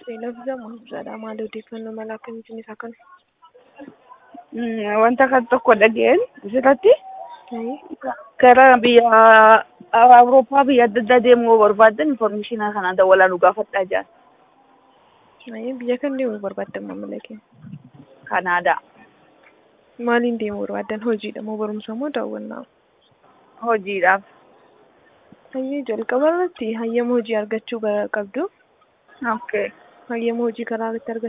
Beeylabdama jedha maal odeeffannoo mala akkamiitiin isaa kana? Wanta kan tokko dhageen asirratti gara biyya Awurooppaa biyya adda addaa deemuu barbaaddan infoormeeshinii kana dawwalaa nu gaafadhaa jedhan. Biyya kam deemuu barbaaddan maamila keenya? Kanaadaa. Maaliin deemuu barbaaddan? Hojiidha moo barumsa moo daawwannaa? Hojiidhaaf. Hayyee jalqaba irratti hayyama hojii argachuu qabdu. Okay. Hayyama hojii karaa irratti argachuu